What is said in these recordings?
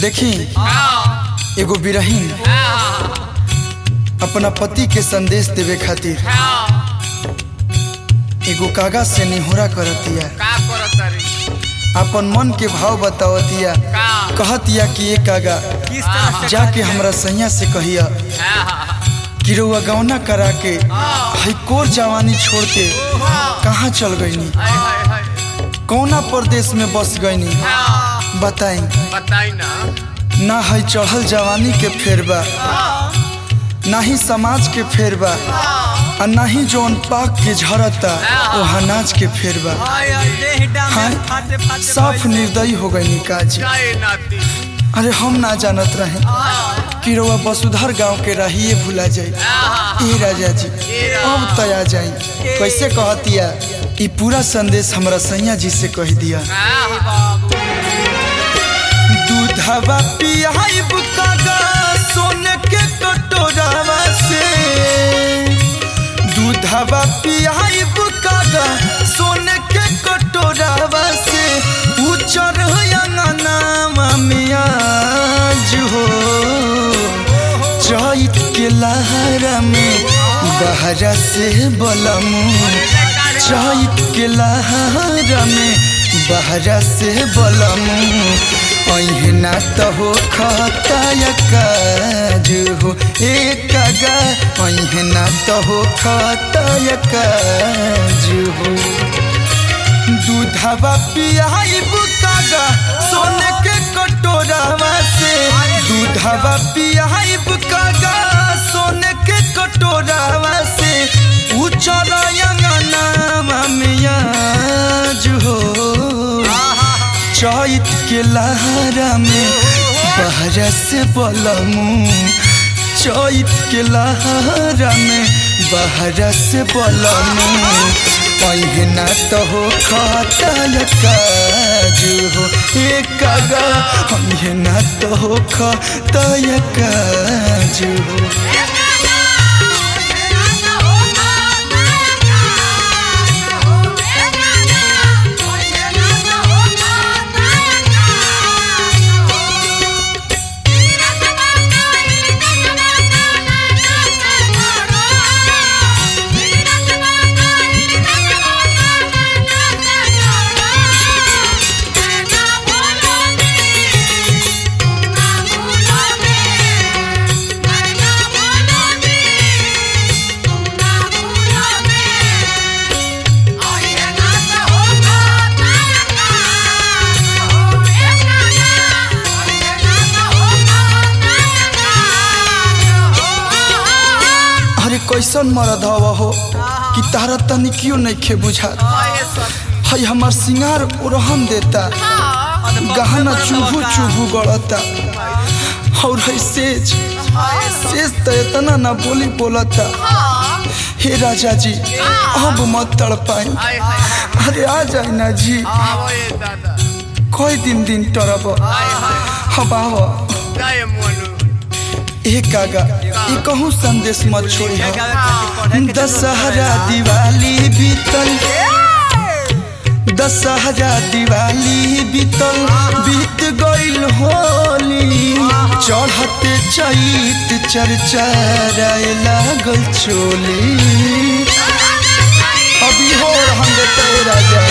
देखी एगो बिरहीन अपना पति के संदेश देवे खातिर एगो कागज से निहोरा करतिया का करतारी अपन मन के भाव बतावतिया का कहतिया कि ये कागा किस तरह से जाके हमरा सैया से कहिया कि रउआ गौना करा के हई कोर जवानी छोड़ के कहाँ चल गईनी हाय हाय हाय कौना प्रदेश में बस गईनी बताई बताई ना ना है चढ़ल जवानी के फेरबा ना ही समाज के फेरबा आ ना ही जौन पाक के झरता वो अनाज के फेरबा हाँ साफ निर्दयी हो गई काजी जाए नाती अरे हम ना जानत रहे कि रउआ वसुधर गांव के रहिए भुला जाई ए राजा जी अब तया जाई कैसे कहतिया ई पूरा संदेश हमरा सैया जी से कह दिया दूधवा पियाइब कागा सोने के कटोरावा से दूधवा पियाइब कागा सोने के कटोरावा से उचर अंगनावा में आज हो चैत के लहरा में बहरा से बलमू चैत के लहरा में बहरा से बलमू अहिना तो हो खताय काज हो एक गा अहिना तो हो खताय काज हो दूधवा पियाइब कागा सोने के कटोरावा से दूधवा पियाइब कागा सोने के कटोरावा से उचर अंगनावा में आज हो चैत के लहरा में बहरा से बलमू चैत के लहरा में बहरा से बलमू पहिना तो हो खतल काज हो एक गा पहिना तो हो खतल काज हो अरे कैसन मरद हवा हो कि तारा तनिकियो नहीं खे बुझा हई हमार सिंगार ओरहन देता गहना चुभू चुभू गड़ता और है सेज सेज तो इतना ना बोली बोलता हे राजा जी अब मत तड़ पाए अरे आ जाए ना जी आवो ये दादा कोई दिन दिन टरब अब आव जाए मोनू ए कागा ई कहूँ संदेश मत छोड़ी हो दशहरा दिवाली बीतल दशहरा दिवाली बीतल बीत गइल होली चढ़ते चैत चर्चा लागल चोली अभी हो रहन देते राजा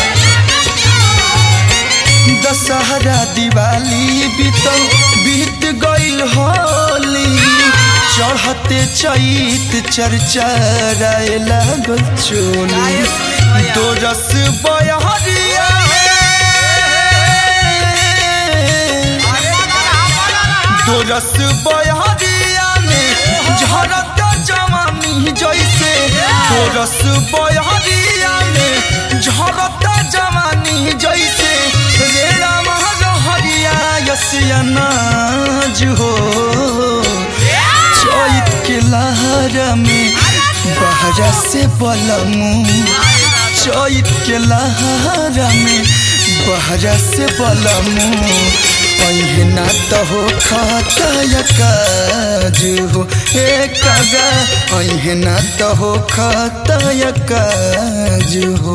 दशहरा दिवाली बीतल बीत गइल होली चढ़ते चैत चर्चा लागल चोली दो रस बयहरिया दो रस बयहरिया में झरत जवानी जैसे दो रस बयहरिया में झरत जवानी जैसे रेड़ा महरिया यसिया नाज हो चैत के लहरा में बहरा से बलमू चैत के लहरा में बहरा से बलमू पहिना तो हो खतय काज हो एक गा पहिना तो हो खतय काज हो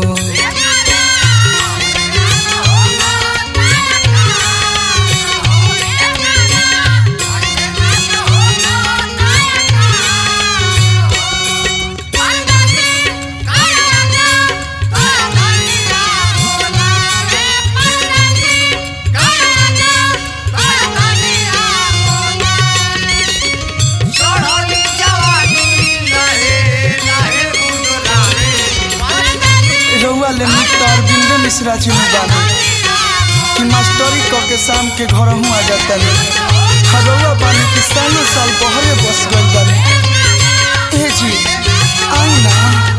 ले मित्र अरविंद मिश्रा जी ने बानी कि मास्टरी क के शाम के घर हूँ आ जाता हरौआ बानी कि सालों साल बहरे बस गई बानी ए जी आई ना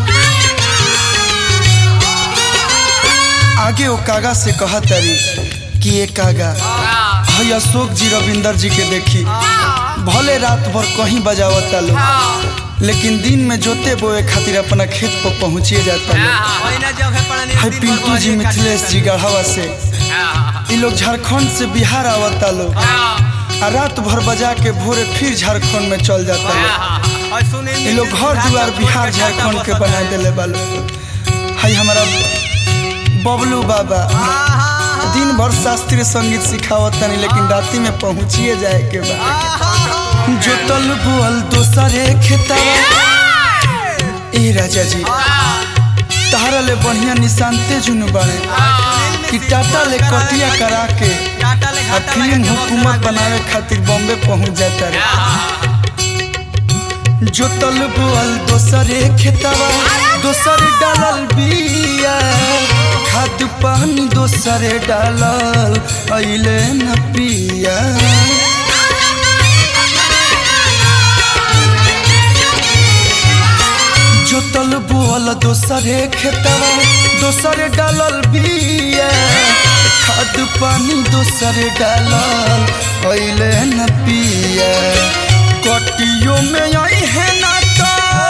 आगे वो कागा से कहा तरी कि ये कागा हई अशोक जी रविंदर जी के देखी भले रात भर कहीं बजावता लोग लेकिन दिन में जोते बोए खातिर अपना खेत पर पहुंचिए जाता लोग है पिंटू जी मिथिलेश जी गढ़ावा से ये लोग झारखंड से बिहार आवता लोग आ रात भर बजा के भोरे फिर झारखंड में चल जाता लोग ये लोग घर द्वार बिहार झारखंड के बना दिले बालो है हमारा बबलू बाबा दिन भर शास्त्रीय संगीत सिखावतनी लेकिन राती में पहुंचिए जाए के बाद जोतल बुअल दोसरे खेतवा ए राजा जी तहरा ले बढ़िया निशानते जुनू बने कि टाटा ले कटिया करा के आ फिल्म हुकूमत बनावे खातिर बॉम्बे पहुंच जाता रे जोतल बुअल दोसरे खेतवा दोसर डालल बिया खाद पानी दोसरे डालल अइले न पिया जोतल बोल दोसरे खेतवा दोसरे डालल बिया खाद पानी दोसरे डालल अइले न पिया कटियो में आई है ना तो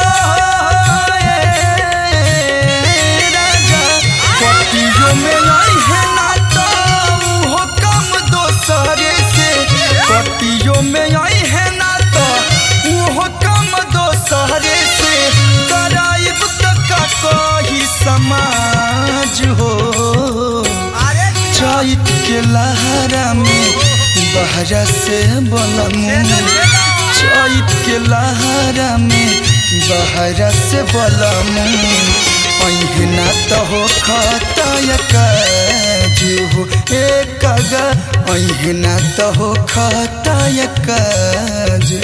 ए राजा कटियो में आई है ना तो हो कम दोसरे से कटियो में आई है ना तो वो कम दोसरे से कराइब तो का कही समाज हो चैत के लहरा में बहरा से बलमू चैत के लहरा में बहरा से बलमू अहिना तो हो खतय काजू हो एक अहिना तो हो खतय काजू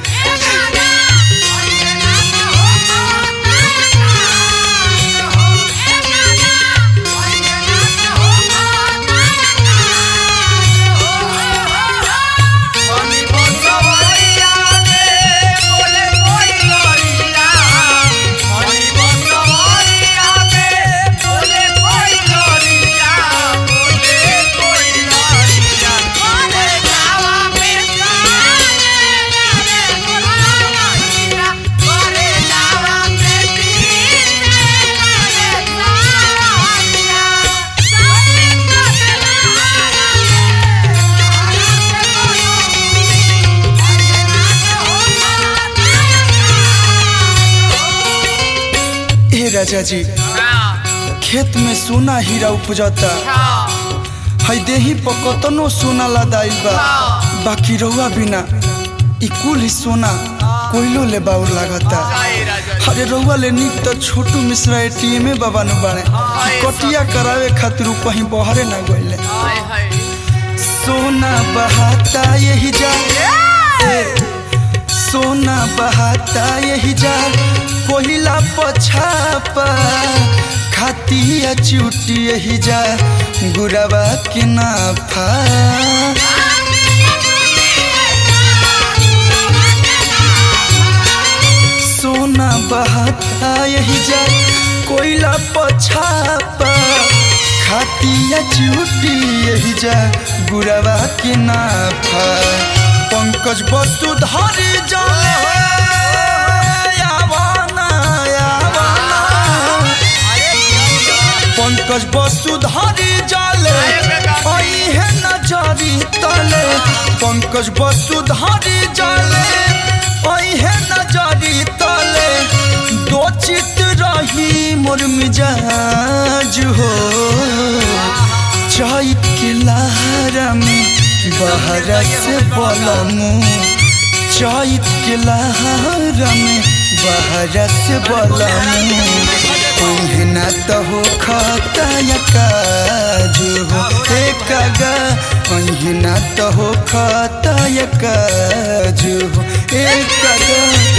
हे राजा जी खेत में सोना हीरा उपजता है देही पर कतनो सोना लदाइल बा बाकी रहुआ बिना ई कुल ही सोना कोयलो ले बाउर लागता अरे रहुआ ले निक तो छोटू मिश्रा एटीएम में बाबा नु बाड़े कि कटिया करावे खातिर उ कहीं बहरे ना गइले सोना बहाता यही जा ए, सोना बहाता यही जा कोहिला पछापा खातिया चुटी यही जा गुरवा के नाफा सोना बहाता यही जा कोयला पछापा खातिया चुटी यही जा गुरवा के नाफा पंकज वसुधरी जाने यावाना यावाना पंकज वसुधरी जाले आई है नजरी तले पंकज वसुधरी जाले आई है नजरी तले दो चित रही मोर मिजाज हो चैत के लहरा में बहरा से बलमू चैत के लहरा में बहरा से बलमू ओहना तो हो खताया काजू हो एक ओहना तो हो खताया काजू हो एक